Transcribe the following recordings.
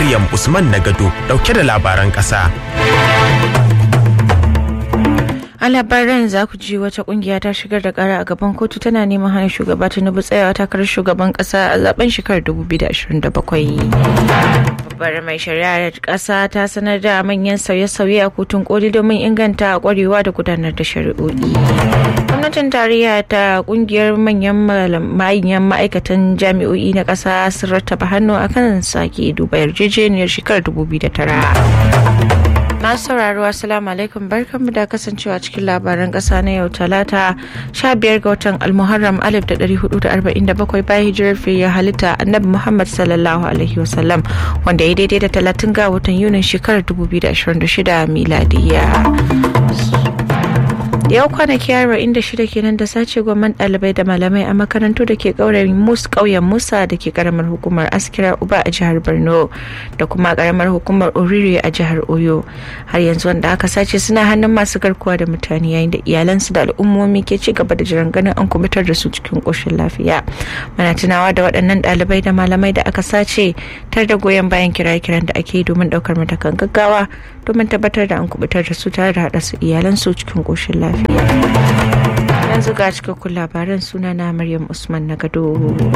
Maryam Usman Nagado dauke da labaran ƙasa. a labaran za ku ji wata kungiya ta shigar da kara a gaban kotu tana neman hana shugaba tinubu tsayawa takarar shugaban kasa a zaben shekarar 2027 babbar mai shari'ar kasa ta sanar da manyan sauye-sauye a kotun koli domin inganta kwarewa da gudanar da shari'o'i gwamnatin tarayya ta kungiyar manyan manyan ma'aikatan jami'o'i na kasa sun rattaba hannu akan sake duba yarjejeniyar shekarar 2009 masu sauraro assalamu alaikum barkanmu da kasancewa cikin labaran kasa na yau talata 15 ga watan almuharram 1447 bayan hijirar fiye halitta annabi muhammad sallallahu alaihi wasallam wanda ya daidai da 30 ga watan yunin shekarar 2026 miladiya yau kwanaki arba'in da shida kenan da sace gwamman ɗalibai da malamai a makarantu da ke ƙauyen musa da ke karamar hukumar askira uba a jihar borno da kuma karamar hukumar oriri a jihar oyo har yanzu wanda aka sace suna hannun masu garkuwa da mutane yayin da iyalansu da al'ummomi ke ci gaba da jiran ganin an kubutar da su cikin ƙoshin lafiya muna tunawa da waɗannan ɗalibai da malamai da aka sace tar da goyon bayan kiraye-kiran da ake yi domin ɗaukar matakan gaggawa domin tabbatar da an kubutar da su tare da haɗa su iyalansu cikin ƙoshin lafiya yanzu ga cikakkun labaran suna na maryam usman na gado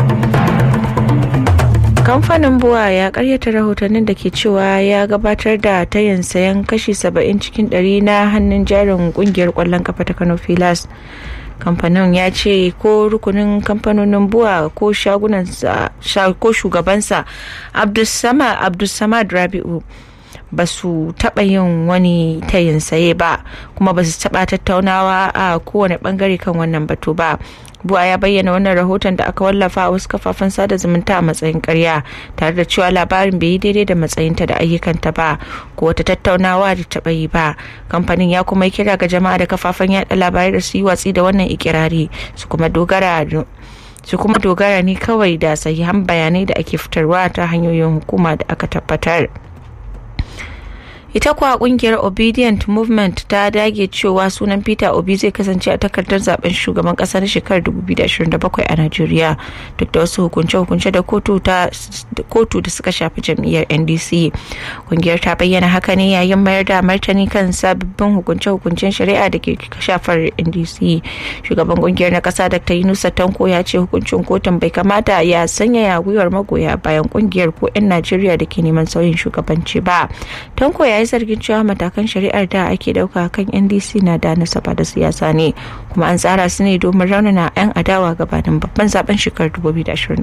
kamfanin buwa ya karyata rahotannin da ke cewa ya gabatar da tayin sayan kashi 70 cikin 100 na hannun jarin kungiyar kwallon kafa ta kano filas kamfanin ya ce ko rukunin kamfanonin buwa ko shagunansa ko shugabansa abdulsamad rabi'u ba su taɓa yin wani tayin saye ba kuma ba su taɓa tattaunawa a kowane ɓangare kan wannan batu ba buwa ya bayyana wannan rahoton da aka wallafa a wasu kafafen sada zumunta a matsayin karya tare da cewa labarin bai yi daidai da matsayinta da ayyukanta ba ko wata tattaunawa da taɓa yi ba kamfanin ya kuma kira ga jama'a da kafafen yada labarai da su yi watsi da wannan ikirari su kuma dogara su kuma dogara ne kawai da sahihan bayanai da ake fitarwa ta hanyoyin hukuma da aka tabbatar. ita kuwa kungiyar obedient movement ta dage cewa sunan peter obi zai kasance a takardar zaben shugaban kasa na shekarar 2027 a najeriya duk da wasu hukunce-hukunce da kotu da suka shafi jam'iyyar ndc kungiyar ta bayyana haka ne yayin mayar da martani kan sababbin hukunce-hukuncen shari'a da ke shafar ndc shugaban kungiyar na kasa dr yunusa tanko ya ce hukuncin kotun bai kamata ya sanyaya gwiwar magoya bayan kungiyar ko 'yan najeriya da ke neman sauyin shugabanci ba tanko ya yi zargin cewa matakan shari'ar da ake dauka kan ndc na da nasaba da siyasa ne kuma an tsara su ne domin raunana 'yan adawa gabanin babban zaben shekarar 2027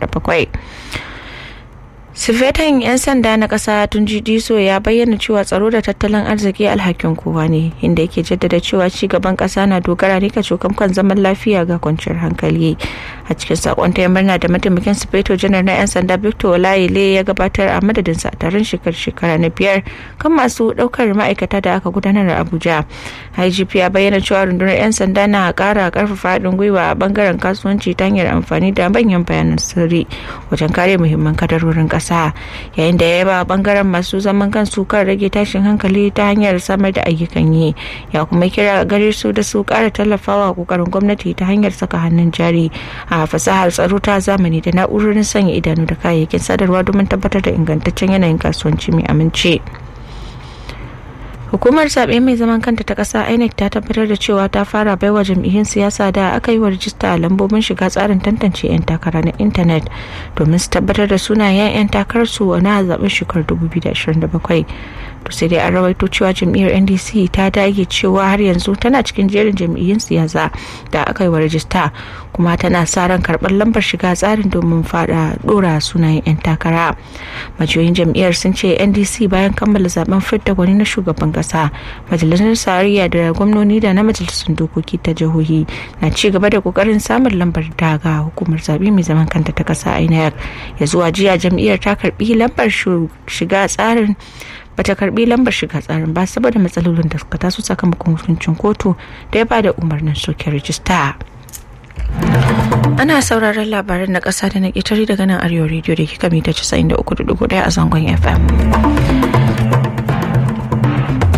sifetan 'yan sanda na kasa tunji diso ya bayyana cewa tsaro da tattalin arziki alhakin kowa ne inda yake jaddada cewa ci gaban kasa na dogara ne ka cokan kan zaman lafiya ga kwanciyar hankali a cikin sakon ta murna da mataimakin sifeto janar na 'yan sanda victor olayile ya gabatar a madadinsa a taron shekara na biyar kan masu daukar ma'aikata da aka gudanar a abuja igp ya bayyana cewa rundunar 'yan sanda na kara karfafa haɗin gwiwa a bangaren kasuwanci ta hanyar amfani da manyan bayanan sirri wajen kare muhimman kadarorin kasa ƙasa yayin da ya ba bangaren masu zaman kansu kan rage tashin hankali ta hanyar samar da ayyukan yi ya kuma kira gare su da su ƙara tallafawa kokarin gwamnati ta hanyar saka hannun jari a fasahar tsaro ta zamani da na'urorin sanya idanu da kayayyakin sadarwa domin tabbatar da ingantaccen yanayin kasuwanci mai amince. hukumar zaɓe mai zaman kanta ta ƙasa inec ta tabbatar da cewa ta fara baiwa jam'iyyun siyasa da aka yi wa rajista a lambobin shiga tsarin tantance 'yan takara na intanet domin su tabbatar da sunayen 'yan takararsu na zaɓen shekarar 2027 to sai dai an rawaito cewa jam'iyyar ndc ta dage cewa har yanzu tana cikin jerin jam'iyyun siyasa da aka yi wa rajista kuma tana sa ran karɓar lambar shiga tsarin domin fada dora sunayen 'yan takara majiyoyin jam'iyyar sun ce ndc bayan kammala zaben fidda gwani na shugaban kasa majalisar tarayya da gwamnoni da na majalisun dokoki ta jihohi na ci gaba da kokarin samun lambar daga hukumar zaɓe mai zaman kanta ta kasa inec ya zuwa jiya jam'iyyar ta karbi lambar shiga tsarin bata karbi lambar shiga tsarin ba saboda matsalolin da suka taso sakamakon hukuncin kotu da ya bada umarnin soke rijista. ana sauraron labaran na ƙasa da na ƙetare daga nan arewa rediyo da kika mita 93.1 a zangon fm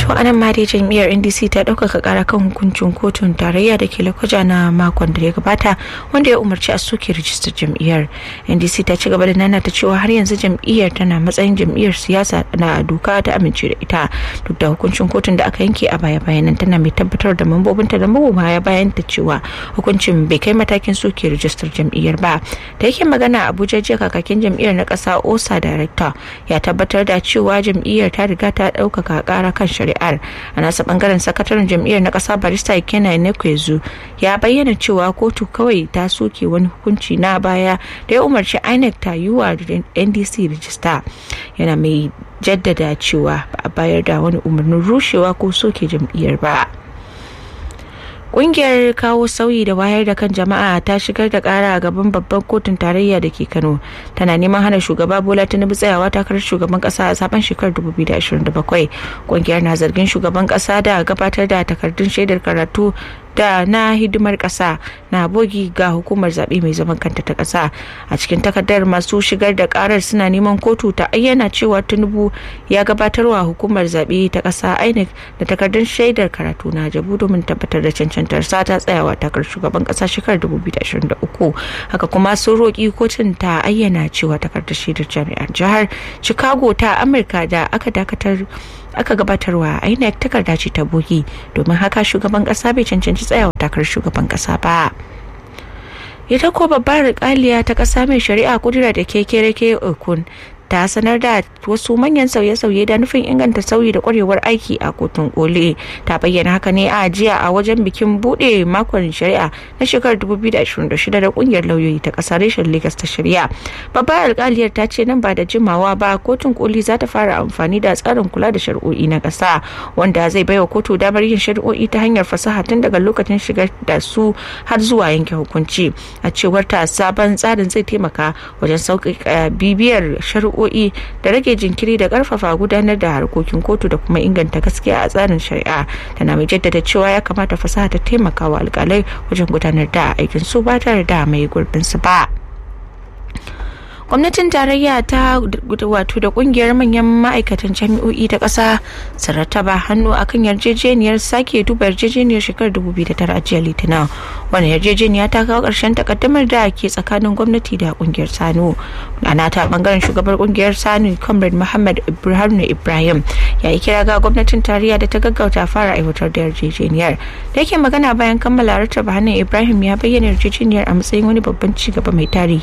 to anan ma dai jam'iyyar ndc ta ɗaukaka ƙara kan hukuncin kotun tarayya da ke lakwaja na makon da ya gabata wanda ya umarci a soke rijistar jam'iyyar ndc ta ci gaba da nana ta cewa har yanzu jam'iyyar tana matsayin jam'iyyar siyasa na doka ta amince da ita duk da hukuncin kotun da aka yanke a baya bayanan tana mai tabbatar da mambobinta da magoya bayan ta cewa hukuncin bai kai matakin soke rijistar jam'iyyar ba da yake magana abuja jiya kakakin jam'iyyar na ƙasa osa director ya tabbatar da cewa jam'iyyar ta riga ta ɗaukaka ƙara kan shari'ar a nasa bangaren sakataren jam'iyyar na ƙasa barista kena nekwezu ya bayyana cewa kotu kawai ta soke wani hukunci na baya da ya umarci inec ta yi wa ndc rijista yana mai jaddada cewa ba a bayar da wani umarnin rushewa ko soke jam'iyyar ba. Ƙungiyar kawo sauyi da wayar da kan jama'a ta shigar da ƙara a gaban babban kotun tarayya da ke Kano. Tana neman hana shugaba Bola Tinubu tsayawa takarar shugaban ƙasa a zaben shekarar 2027. Ƙungiyar na zargin shugaban ƙasa da gabatar da takardun shaidar karatu da na hidimar ƙasa na bogi ga hukumar zaɓe mai zaman kanta ta ƙasa a cikin takardar masu shigar da ƙarar suna neman kotu ta ayyana cewa tinubu ya gabatarwa hukumar zaɓe ta ƙasa inec da takardun shaidar karatu na jabu domin tabbatar da cancantar sa ta tsayawa takar shugaban ƙasa shekarar 2023 haka kuma sun roƙi kotun ta ayyana cewa takardar shaidar jami'ar jihar chicago ta amurka da aka dakatar aka gabatarwa inec takarda ce ta bogi domin haka shugaban kasa bai cancanci tsayawa takar shugaban kasa ba ita ko babbar rikaliya ta kasa mai shari'a kudura da kekereke okun ta sanar da wasu manyan sauye-sauye da nufin inganta sauyi da kwarewar aiki a kotun koli ta bayyana haka ne a jiya a wajen bikin bude makon shari'a na shekarar 2026 da kungiyar lauyoyi ta kasar reshen lagos ta shari'a babbar alkaliyar ta ce nan ba da jimawa ba kotun koli za ta fara amfani da tsarin kula da shari'o'i na kasa wanda zai baiwa kotu damar yin shari'o'i ta hanyar fasaha tun daga lokacin shigar da su har zuwa yanke hukunci a cewar ta sabon tsarin zai taimaka wajen sauƙaƙa bibiyar shari'o'i shari'o'i da rage jinkiri da karfafa gudanar da harkokin kotu da kuma inganta gaskiya a tsarin shari'a tana mai jaddada cewa ya kamata fasaha ta taimaka wa alkalai wajen gudanar da aikin su ba tare da mai gurbin su ba gwamnatin tarayya ta wato da kungiyar manyan ma'aikatan jami'o'i ta ƙasa su rattaba hannu akan yarjejeniyar sake duba yarjejeniyar shekarar 2009 a jiya litinin wani yarjejeniya ta kawo ƙarshen takaddamar da ke tsakanin gwamnati da kungiyar sanu ana ta bangaren shugabar kungiyar sanu comrade muhammad ibrahim ibrahim ya yi kira ga gwamnatin tarayya da ta gaggauta fara aiwatar da yarjejeniyar da yake magana bayan kammala rattaba hannun ibrahim ya bayyana yarjejeniyar a matsayin wani babban ci gaba mai tarihi